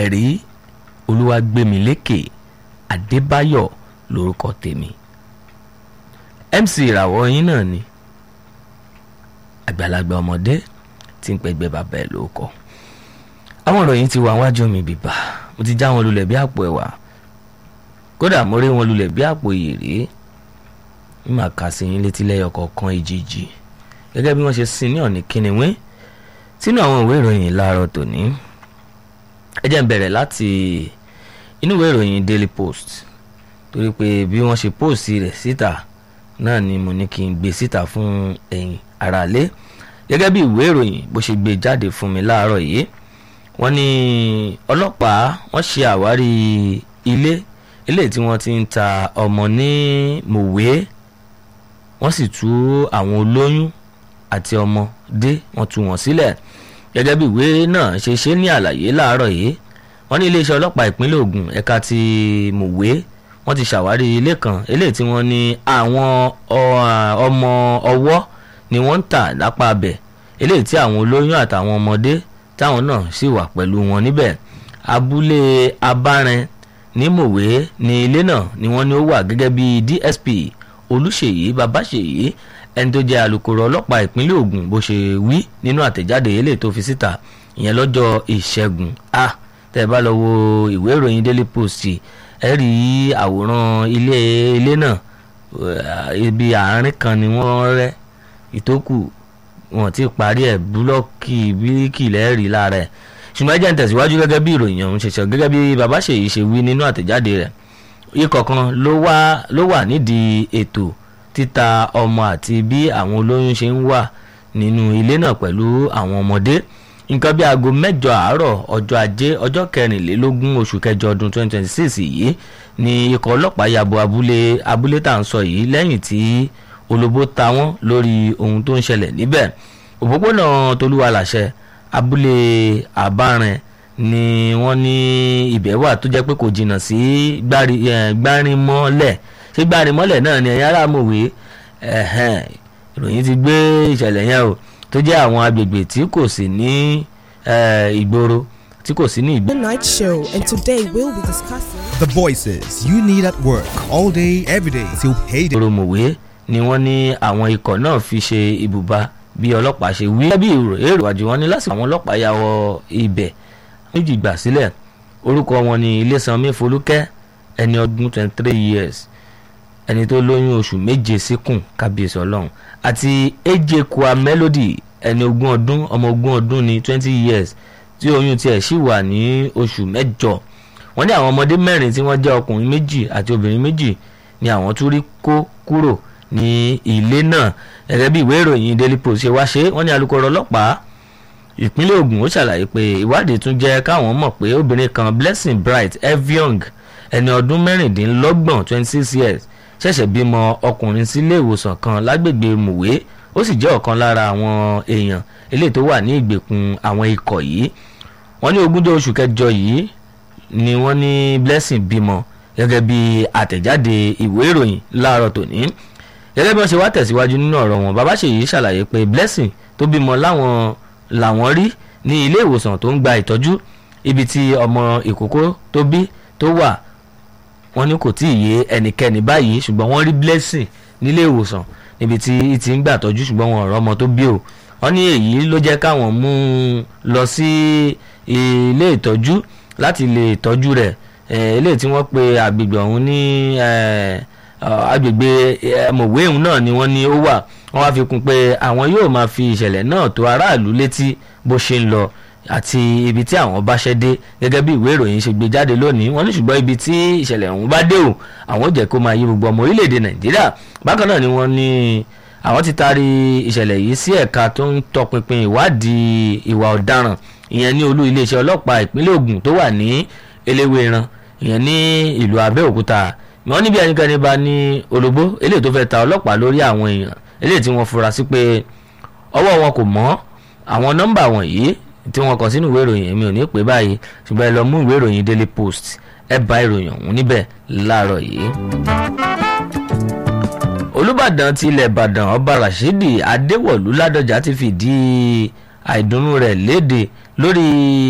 ẹ̀rí olúwàgbémilékè adébáyọ̀ lórúkọ tèmi mc ìràwọ̀ yín náà ni àgbàlagbà ọmọdé tí ń pẹgbẹ́ bàbá ẹ̀ lórúkọ àwọn ìròyìn ti wà wájú mi bìbà mo ti já wọn lulẹ̀ bí àpò ẹ̀wà kódà mo rí wọn lulẹ̀ bí àpò ìyèrè ń mà kà sí yín létí lẹ́yọ kọ̀ọ̀kan ìjìjì gẹ́gẹ́ bí wọ́n ṣe sin ní ọ̀nì kínníwín sínú àwọn ìwé ìròyìn láàárọ̀ tòní ẹ jẹ́ n bẹ̀rẹ̀ láti inú ìwé ìròyìn daily post torí pé bí wọ́n ṣe post rẹ̀ síta náà ni mo ní kí n gbé síta fún ẹ̀yin aráalé gẹ́gẹ́ bí ìwé ìròyìn bó ṣe gbé jáde fún mi láàárọ̀ yìí wọ́n ní ọlọ́pàá wọ́n ṣe àwárí ilé ilé tí wọ́n ti ń ta ọmọ ní mòwe wọ́n sì tú àwọn olóyún àti ọmọdé wọ́n tú wọn sílẹ̀ gẹ́gẹ́ bí ìwé náà ṣe ṣe ní àlàyé láàárọ̀ yìí wọ́n ní iléeṣẹ́ ọlọ́pàá ìpínlẹ̀ Ògùn ẹ̀ka ti mòwe wọ́n ti ṣàwárí ilé kan eléyìí tí wọ́n ní àwọn ọmọ ọwọ́ ni wọ́n ń tà lápá abẹ̀ eléyìí tí àwọn olóyún àtàwọn ọmọdé táwọn náà sì wà pẹ̀lú wọn níbẹ̀ abúlé abárin ní mòwe ní ilé náà ni wọ́n ní ó wà gẹ́gẹ́ bí DSP olùṣèyí babáṣèyí ẹni tó jẹ́ alukoro ọlọ́pàá ìpínlẹ̀ Ògùn bó ṣe wí nínú àtẹ̀jáde eléyìí tó fi síta ìyẹn lọ́jọ́ ìṣẹ́gun a tẹ́ ẹ bá lọ wo ìwé ìròyìn Daily Post ẹ rí àwòrán ilé ilé náà ibi àárín kan ni wọ́n rẹ́ ìtókù wọn ti parí ẹ̀ búlọ́ọ̀kì bíríkì lẹ́ẹ̀rí lára ẹ̀ ṣùgbọ́n ẹ jẹ́ ń tẹ̀síwájú gẹ́gẹ́ bí ìròyìn ọ̀hún ṣe sọ gẹ́gẹ́ bí babáṣèyí ṣe wí nínú àtẹ̀jáde rẹ̀ ikọ̀ kan ló wà nídìí ètò títa ọmọ àti bí àwọn olóyún ṣe ń wà nínú ilé náà pẹ̀lú àwọn ọmọdé nǹkan bí aago mẹ́jọ àárọ̀ ọjọ́ ajé ọjọ́ kẹrìnlélógún oṣù kẹjọ ọdún 2026 yìí ni ikọ̀ ọlọ́pàá yabo abúlé abúlé tá à ń sọ yìí lẹ́yìn tí olóbó ta wọ́n lórí ohun tó ń ṣẹlẹ̀ níbẹ̀ òpópónà tolúwalàṣẹ abúlé àbárin ni wọ́n ní ibẹ̀ wà tó jẹ́ pé kò jìnnà sí gbárinmọ́lẹ̀ ṣé gbárinmọ́lẹ̀ náà ni ẹ̀yin ará mòwe ìròyìn ti gbé ìṣẹ̀lẹ̀ yẹn o tó jẹ́ àwọn agbègbè tí kò sí ní ìgboro tí kò sí ní ìgboro. The night show, and today we'll be discussing. The voices you need at work all day, every day till payday. ìgboro mòwe ni wọ́n ní àwọn ikọ̀ náà fi ṣe ibùba bí ọlọ́pàá ṣe wí. bí èrò ìwádìí wọn ní lásìkò àwọn ọlọ́pàá ya wọ ibẹ̀ méjì gbà sílẹ̀ orúkọ wọn ni Ilésanmí Folúkẹ́ ẹni ọdún twenty three years ẹni tó lóyún oṣù méje síkùn kábíyèsí ọlọ́run àti ejekua melody ẹni ogún ọdún ọmọ ogún ọdún ní twenty years tí oyún tiẹ̀ sì wà ní oṣù mẹ́jọ wọ́n ní àwọn ọmọdé mẹ́rin tí wọ́n jẹ́ ọkùnrin méjì àti obìnrin méjì ni àwọn tún rí kó kúrò ní ilé náà gẹ́gẹ́ bí ìwé ìròyìn Daily Post ṣe wá ṣe wọ́n ní alukoro ọlọ́pàá ìpínlẹ̀ Ògùn ó ṣàlàyé pé ìwádìí tún jẹ́ káwọn mọ̀ pé obìnrin kan Blessing Bright Eviong ẹni ọdún mẹ́rìndínlọ́gbọ̀n twenty six years ṣẹ̀ṣẹ̀ bímọ ọkùnrin sílé ìwòsàn kan lágbègbè mùwé ó sì jẹ́ ọ̀kan lára àwọn èèyàn eléyìí tó wà ní ìgbèkùn àwọn ikọ̀ yìí wọ́n ní ogúnjọ́ oṣù kẹjọ yìí ni wọ́n ní Blessing bímọ gẹ́gẹ́ bí àtẹ̀jáde ìwé ìròyìn láàárọ̀ tòní gẹ́gẹ́ bí wọ́n ṣe wá tẹ̀síwájú nínú ọ̀rọ̀ wọn bàbá ṣèyí ṣàlàyé pé Blessing tó bímọ láwọn làwọn rí ní ilé ìwòsàn tó ń gba ìtọ́jú ibi tí ọmọ ìkókó tó bí tó wà wọ́n ní kò tí ì yé ẹnikẹ́ni báyìí ṣùgbọ́n wọ́n rí Blessing nílé ìwòsàn níbi tí ti ń gbà tọ́jú ṣùgbọ́n wọn ọ̀rọ̀ ọmọ tó bí o wọ́n ní èyí ló jẹ́ káwọn mú un lọ sí ilé ìtọ́jú láti lè tọ́jú rẹ̀ eléyìí tí wọ́n pe àgbègbè ọ̀hún ní agbègbè mọ̀wé ọ̀hún náà ni wọ́n ní ó wà wọ́n wá fi kún pé àwọn yóò máa fi ìṣẹ̀lẹ̀ náà tó aráàlú létí bó ṣe ń lọ àti ibi tí àwọn bá ṣẹ́ dé gẹ́gẹ́ bí ìwé ìròyìn ṣe gbé jáde lónìí wọ́n ní ṣùgbọ́n ibi tí ìṣẹ̀lẹ̀ ọ̀hún bá dé o àwọn jẹ́ kó máa yí gbogbo ọmọ orílẹ̀-èdè nàìjíríà bákan náà ni wọ́n ní àwọn ti taari ìṣẹ̀lẹ̀ yìí sí ẹ̀ka tó ń tọpinpin ìwádìí ìwà ọ̀daràn ìyẹn ní olú iléeṣẹ́ ọlọ́pàá ìpínlẹ̀ Ògùn tó wà ní eléwéran ìyẹn ní ìlú Abẹ́òkúta wọ́n níbi ẹnikẹ́ni bá ní olóbó eléyìí tó fẹ́ ta ọlọ́pàá lórí àwọn èèyàn eléyìí tí wọ́n fura sí pé ọwọ́ wọn kò mọ́ àwọn nọ́mbà wọ̀nyí tí wọ́n kọ sínú ìwé ìròyìn èmi ò ní pè báyìí ṣùgbọ́n ẹ lọ mú ìwé ìròyìn Daily Post ẹ bá ìròyìn ọ̀hún níbẹ̀ láàárọ̀ yìí. Olúbàdàn ti ilẹ̀ Ìbàdàn ọba Rashidi Adéwọ̀lú Ládọjà ti fìdí àìdùnnú rẹ̀ léde lórí